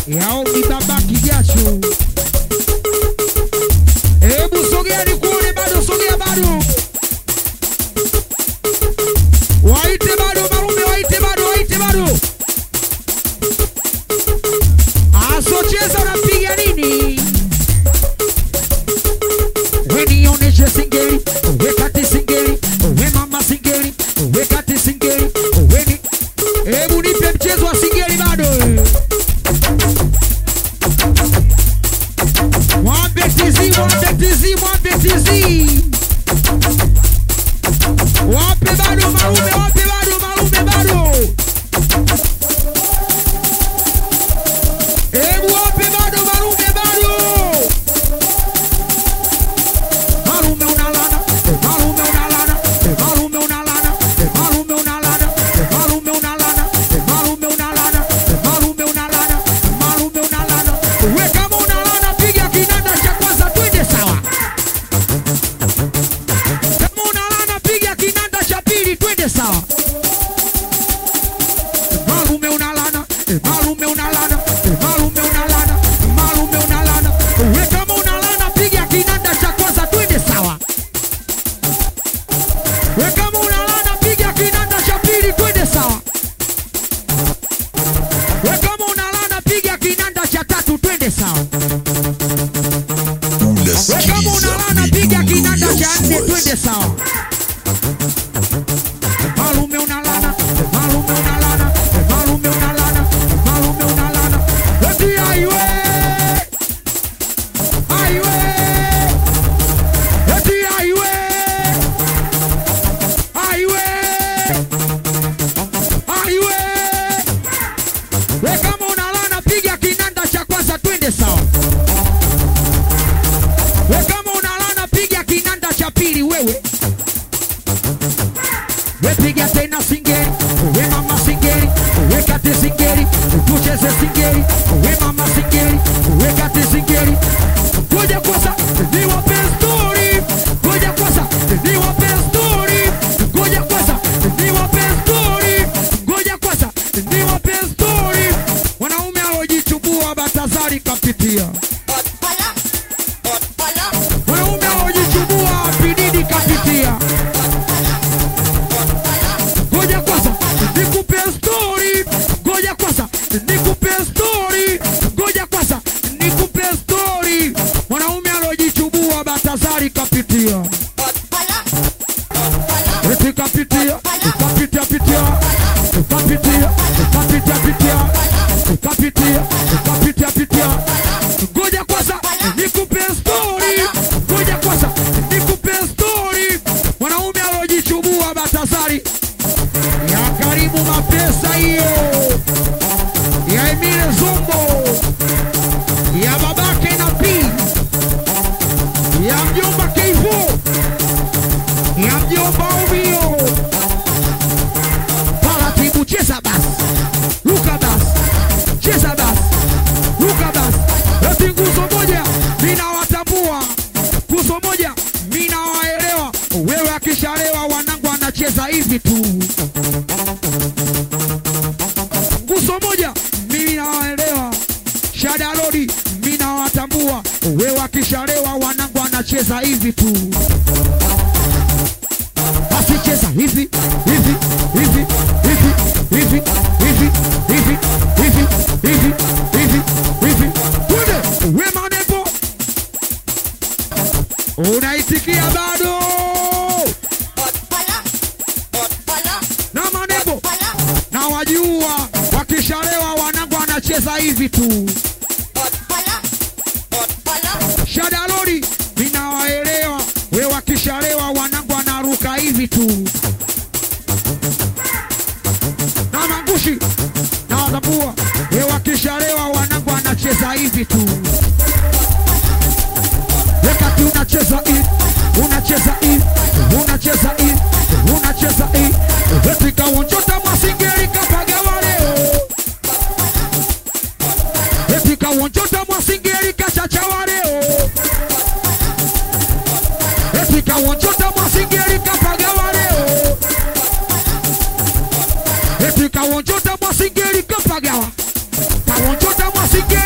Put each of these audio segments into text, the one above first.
yao bibaba kijasho. Hebu sogea nikuone, bado sogea, bado waite, bado marume, waite, bado waite, bado asocheza, unapiga nini? We nionyeshe singeli, we kati singeli, we mama singeli, we kati singeli, we ni hebu nipe mchezo wa singeli bado. Mwambe tizi, mwambe tizi, mwambe tizi. Wape bado marume, wape bado marume bado. Hebu wape bado marume bado. Malume unalana, malume unalana, malume unalana, malume unalana, malume unalana, malume unalana, malume unalana, malume unalana. We kama unalana piga kinanda cha kwanza twende sawa. Kama unalana piga kinanda cha pili twende sawa. Malume unalana, malume unalana, malume unalana, malume unalana. We kama unalana piga kinanda cha kwanza twende sawa. We kama unalana piga kinanda cha pili twende sawa. We kama unalana piga kinanda cha tatu twende sawa. We kama unasikiliza unalana piga midundo kinanda ya cha nne twende Uswazi. sawa. Malume unalana, malume unalana, malume unalana, malume unalana. Eti aiwe, aiwe, eti aiwe, aiwe, aiwe. We kama unalana piga kinanda cha kwanza twende sawa. We kama unalana piga kinanda cha pili wewe. We piga tena singeli, we mama singeli, we kate singeli, tucheze singeli, we mama singeli, we kate singeli. Ngoja kwanza niwape story, ngoja kwanza niwape story, ngoja kwanza niwape story, ngoja kwanza niwape story. Wanaume alojichubua Batazari kapitia, wanaume alojichubua Pididi kapitia. Ngoja kwanza nikupe story, ngoja kwanza nikupe story, ngoja kwanza nikupe story. Mwanaume alojichubua Batazari kapitia, eti kapitia, kapitia pitia, kapitia, kapitia pitia, kapitia, kapitia pitia. Ngoja kwanza nikupe story, ngoja kwanza nikupe story. Mwanaume alojichubua Batazari ya karibu mapesa hiyo ya Emile Zombo ya babake na P ya mjomba Keivo ya mjomba Umio taratibu, cheza basi, luka basi, cheza basi, luka basi. Eti nguzo moja minawatambua, nguzo moja minawaelewa. Wewe akishalewa wanangu anacheza hivi tu nguzo moja mimi nawaelewa, shada lodi mimi nawatambua, wewe akishalewa wanangu anacheza hivi tu, basi cheza hivi hivi hivi hivi hivi hivi hivi hivi hivi hivi hivi, twende we manepo, unaitikia bado na manepo na wajua wakishalewa wanangu anacheza hivi tu. Shadalori minawaelewa, we wakishalewa wanangu anaruka hivi tu. Na mangushi na watambua, we wakishalewa wanangu anacheza hivi tu. Wakati unacheza hivi, unacheza hivi, unacheza hivi, unacheza hivi, wetika wonjota mwasingeri kapagawa leo Epika wonjota mwasingeri kachachawa leo Epika wonjota mwasingeri kapagawa leo Epika wonjota mwasingeri kapagawa Kawonjota mwasingeri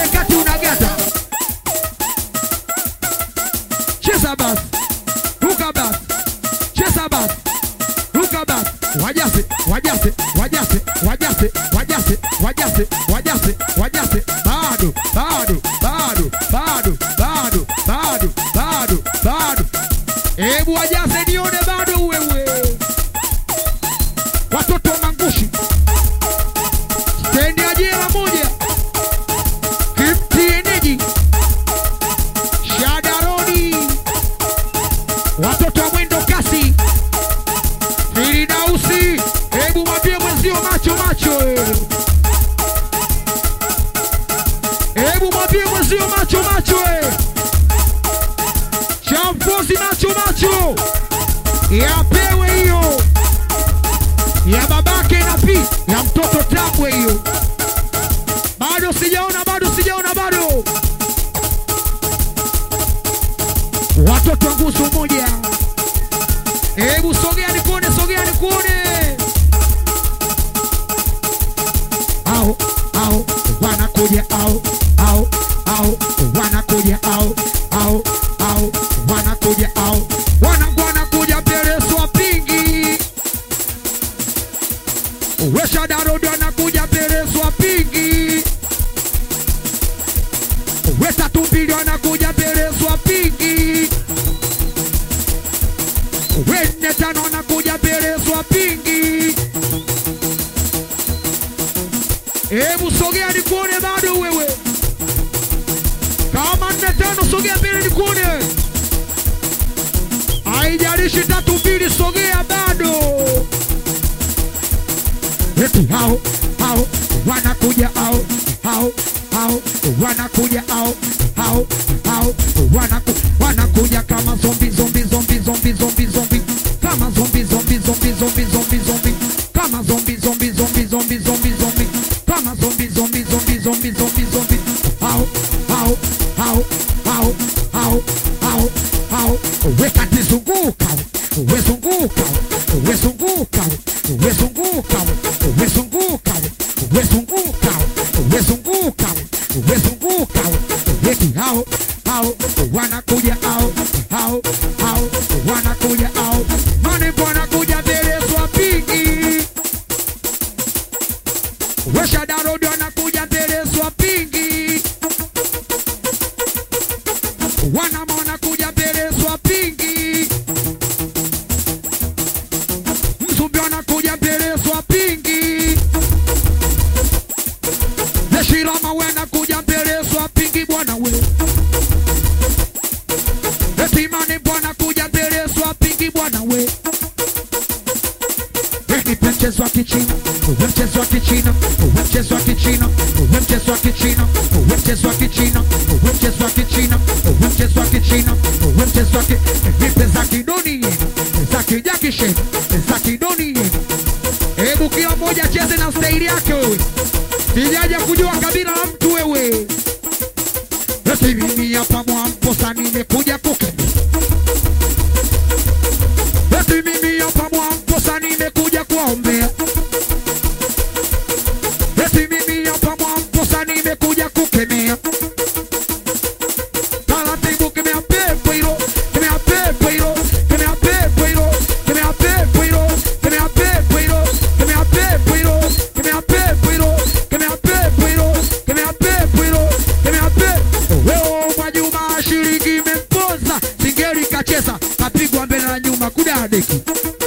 wajaze wajaze wajaze bado bado bado bado bado bado bado bado hebu wajaze nione bado wewe watoto wa mangushi stendi ya jela moja kimtieneji shadaroni watoto wa mwendo kasi firidausi hebu mwambie mwenzio macho macho eh. hebu mwambie mwenzio macho macho eh. champozi macho macho yapewe hiyo ya babake na pi ya mtoto tambwe hiyo bado sijaona bado sijaona bado watoto wa nguzo moja hebu sogea nikuone sogea nikuone au au wanakuja au au au wanakuja au au au wanakuja au wanangu wanakuja Pereso wapingi Wesha Darodo anakuja Pereso wapingi Weta Tumbili anakuja Pereso wapingi Wene tano anakuja Pereso wapingi Hebu sogea nikuone bado wewe. Kama nne tano sogea mbele nikuone. Haijalishi tatu mbili sogea bado. Eti hao hao wanakuja hao hao hao wanakuja hao hao hao wanaku wanakuja kama zombi zombi zombi zombi zombi zombi kama zombi zombi zombi zombi zombi zombi kama zombi zombi zombi zombi zombi zombi kama zombi zombi zombi zombi zombi zombi hao hao hao hao hao hao hao weka tizunguka wezunguka wezunguka wezunguka wezunguka wezunguka wezunguka wezunguka weki hao hao wanakuja hao hao hao wanakuja hao manembo wanakuja mbele swapingi Wesha Darodo anakuja mbele swapingi wanama wanakuja mbele swapingi Mzumbi wanakuja mbele swapingi Yeshirama wanakuja mbele swapingi bwana we Etimane bwana kuja mbele swapingi bwana we Nipe mchezo wa kichina, uwe mchezo wa kichina, uwe mchezo wa kichina, uwe mchezo wa kichina, uwe mchezo wa kichina, uwe mchezo wa kichina, uwe mchezo wa kichina, uwe mchezo wa ki nipe za kidoni yenu, za kijakisheni, za kidoni yenu. Hebu kila mmoja cheze na staili yake wewe. Sijaja kujua kabila la mtu wewe. Eti mimi hapa Mwamposa nimekuja kukemea. Eti mimi hapa Mwamposa nimekuja kuwaombea. Eti mimi hapa Mwamposa nimekuja kukemea. Taratibu kemea pepo hilo, kemea pepo hilo, kemea pepo hilo, kemea pepo hilo, kemea pepo hilo, kemea pepo hilo, kemea pepo hilo, kemea pepo hilo, kemea pepo hilo, kemea pepo. Wewe Mwajuma shilingi imempoza, singeli kacheza, kapigwa mbele na nyuma kudadeki.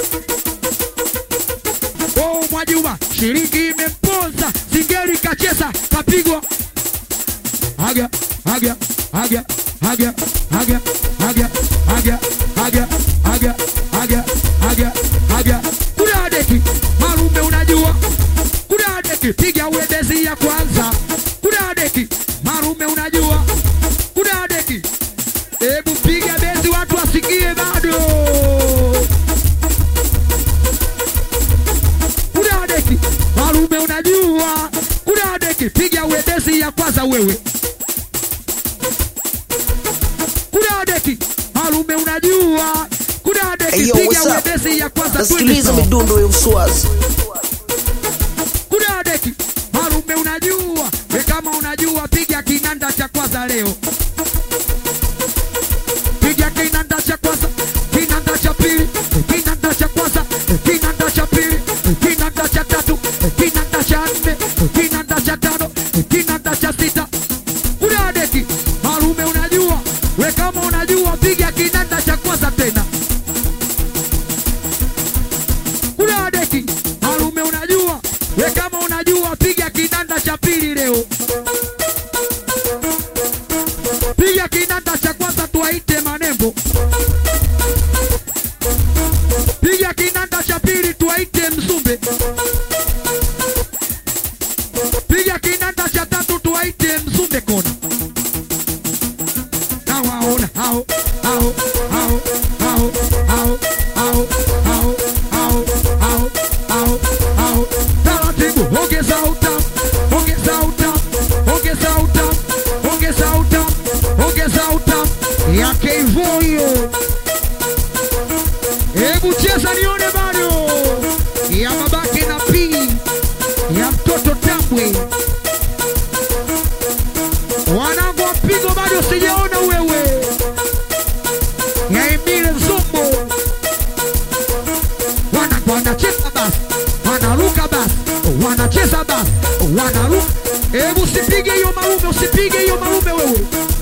Oh, Mwajuma shilingi imempoza, singeli kacheza, kapigwa haga haga haga haga haga haga haga haga haga haga haga haga kudadeki marume unajua kudadeki piga uendezi ya kwanza kudadeki marume unajua kudadeki hebu piga bezi watu wasikie bado kudadeki marume unajua kudadeki piga uendezi ya kwanza wewe kudadeki marume unajua kudadeki Hey, yo, piga what's up? uendezi ya kwanza twende nasikiliza sawa. midundo ya uswazi kudadeki marume unajua we kama unajua piga kinanda cha kwanza leo piga kinanda cha kwanza kinanda cha pili kinanda cha kwanza kinanda cha pili kinanda cha tatu kinanda cha nne kinanda cha tano kona nawaona hao hao hao hao hao hao hao hao hao hao hao taratibu ongeza utamu ongeza utamu ongeza utamu ongeza utamu ongeza utamu yake hivyo hiyo hebu cheza nione bado ya babake na pii ya mtoto tambwe wanangu wa mpigo bado sijaona wewe ya Emile Zumbo wanangu wanacheza basi wanaruka basi wanacheza basi wanaruka hebu usipige hiyo marume usipige hiyo marume wewe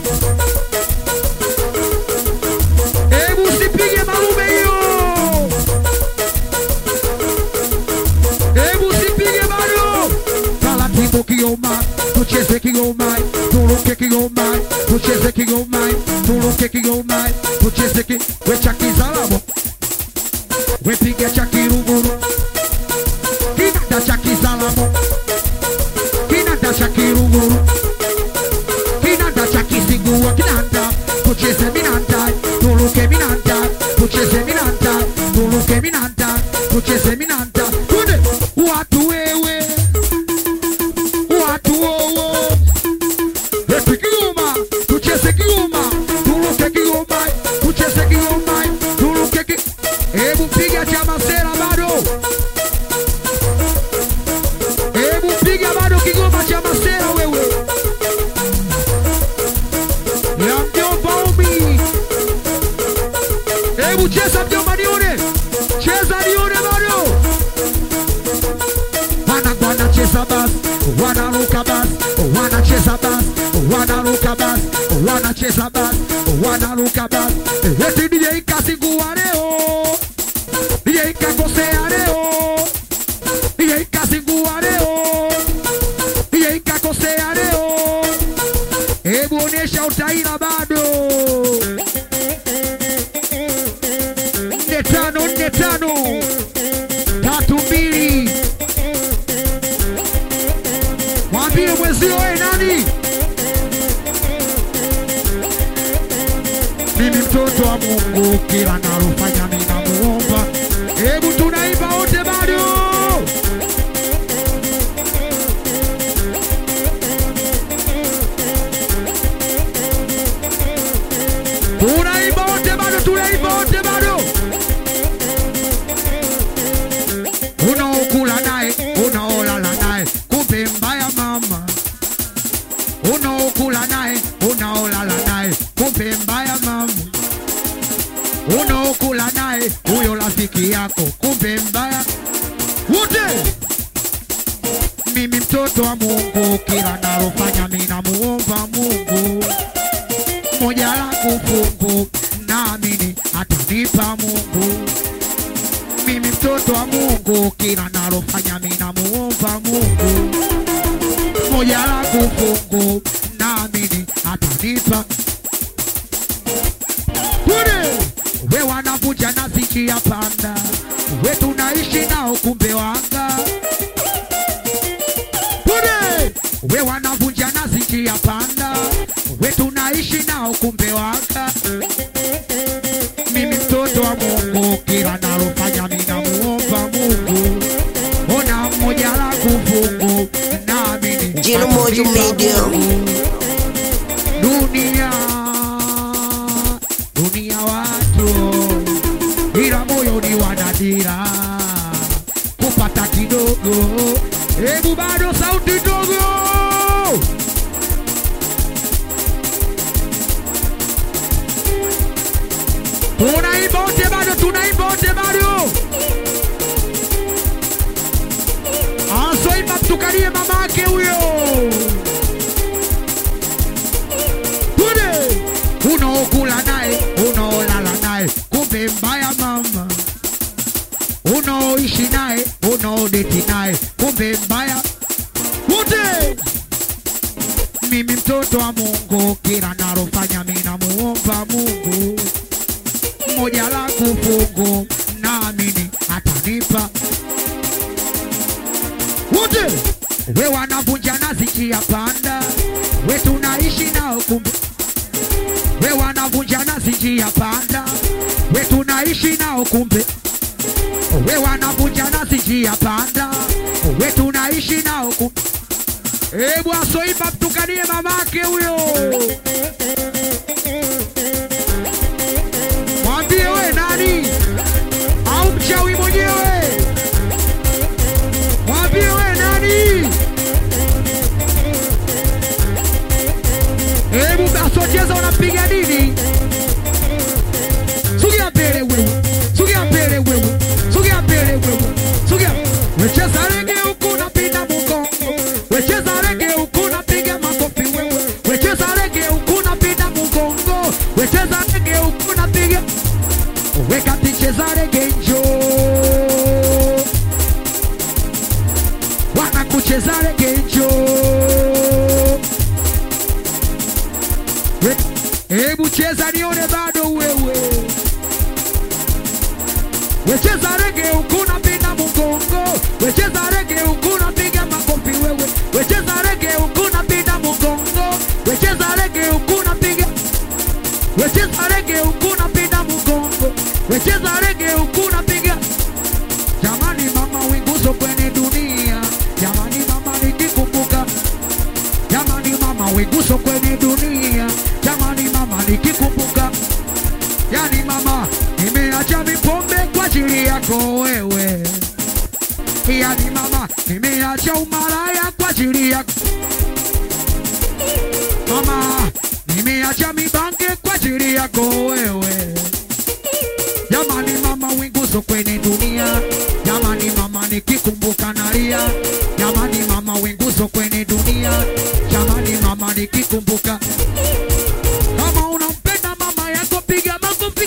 hebu usipige marume hiyo hebu usipige bado taratibu kioma tucheze kioma turuke kioma tucheze kioma turuke kioma tucheze ki wecha kizalamo wepiga cha kiruguru kinanda cha kizalamo kinanda cha kiruguru kinanda cha kisigua kinanda tucheze minanda turuke minanda tucheze minanda turuke minanda tucheze minanda tunde watu wewe watu wowo eti kigoma tucheze kigoma turuke kigoma tucheze kigoma turuke ki hebu piga cha masera bado hebu piga bado kigoma cha masera wewe ya mjomba umi hebu cheza mjomba nione cheza nione bado wanangu wanacheza basi wanaruka basi wanacheza basi wanaruka basi wanacheza basi wanaruka basi eti DJ kasingua leo DJ kakosea leo DJ kasingua leo DJ kakosea leo hebu onyesha utaila bado nne tano nne tano tatu mbili mwambie mwezio we nani mimi mtoto wa mungu kila nalofanya ninamuomba hebu tunaimba wote bado tunaimba wote bado tunaimba wote bado unaokula naye unaolala naye kumbe mbaya mama unaokula naye unaolala naye kumbe mbaya mama unaokula naye huyo rafiki yako kumbe mbaya wote mimi mtoto wa mungu kila nalofanya minamuomba mungu moja langu fungu naamini atanipa mungu mimi mtoto wa mungu kila nalofanya minamuomba mungu moja langu fungu naamini atanipa Kule we wanavuja na ziki ya panda we tunaishi nao kumbe wanga Kule we wanavunja na ziki ya panda we tunaishi nao kumbe wanga mimi mtoto wa Mungu kila nalofanya minamuomba Mungu ona mmoja la kufungu naamini Jino Mojo atanipa Media. Mungu. dunia dunia watu ila moyoni wanadira kupata kidogo hebu bado sauti ndogo tunaimba wote bado tunaimba wote bado asoimba mtukalie mamake huyo kule unaokula naye unaolala naye kumbe mbaya mama unaoishi naye unaodeti naye kumbe mbaya wote mimi mtoto wa mungu kila nalofanya minamuomba mungu moja la kufungu naamini atanipa wote we wanavunja nazi njia panda we tunaishi njia panda, we tunaishi nao kumbe, we wanavunja nasi njia panda, we tunaishi nao kumbe. Ebu asoiba mtukanie mamake huyo, mwambie we nani au mchawi mwenyewe, mwambie we nani. Hebu asocheza unapiga nini? Sogea mbele wewe, sogea mbele wewe, sogea mbele wewe, sogea. Wecheza rege huku napinda mgongo, wecheza rege huku napiga makofi wewe, wecheza rege huku napinda mgongo, wecheza rege huku napiga weka ticheza rege njoo, wanakucheza rege njoo We- Hebu cheza nione bado wewe. Wecheza rege huku napinda mgongo, wecheza rege huku napiga makofi wewe, wecheza rege huku napinda mgongo, wecheza rege huku napiga, wecheza rege huku napinda mgongo, wecheza rege huku napiga. Jamani mama, winguzo kwenye dunia, jamani mama, nikikumbuka Jamani mama, wiguso kwenye dunia. Jamani mama, nikikumbuka. Yani mama, nimeacha mipombe kwa ajili yako wewe. Yani mama, nimeacha umalaya kwa ajili yako mama, nimeacha mibange kwa ajili yako wewe. Jamani mama, winguzo kwenye dunia. Jamani mama, nikikumbuka nalia. Jamani mama, winguzo kwenye dunia. Jamani mama, nikikumbuka. Kama unampenda mama yako, piga makofi.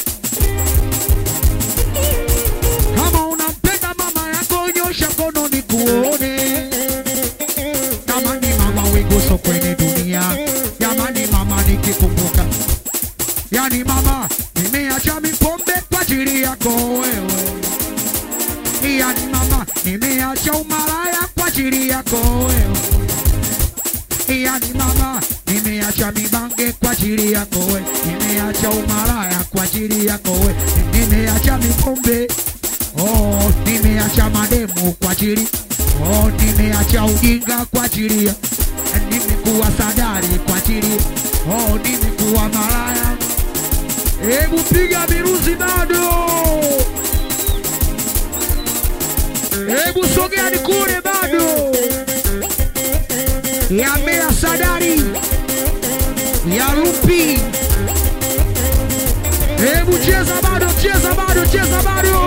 Kama unampenda mama yako, nyosha mkono nikuone. Jamani mama, winguzo kwenye dunia. Jamani mama, nikikumbuka Yani mama, nimeacha mipombe kwa ajili yako wewe. Yani mama, nimeacha umalaya kwa ajili yako wewe. Yani mama, nimeacha mibange kwa ajili yako wewe. Nimeacha umalaya kwa ajili yako wewe. Nimeacha mipombe. Oh, nimeacha mademu kwa ajili. Oh, nimeacha ujinga kwa ajili ya. Nimekuwa sadari kwa ajili. Oh, nimekuwa malaya. Hebu piga miruzi bado. Hebu sogea nikule bado. Ya Mea Sadari. Ya Rupi. Hebu cheza bado, cheza bado, cheza bado.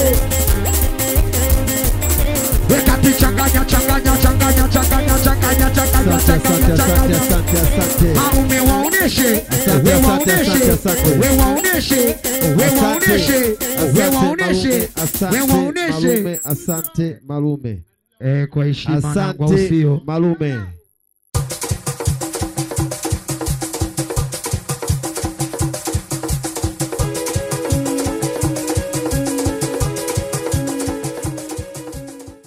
Weka ti changanya, changanya, changanya, changanya, changanya, changanya, Asante, changanya, asante, asante, changanya. asante, asante. Aume waoneshe, Asante, we asante, waoneshe, asante, asante. we waoneshe, we Asante, waoneshe, we asante, waoneshe, Malume, we asante, waoneshe. Malume, asante Malume, Eh, kwa heshima na kwa asante usio. Malume.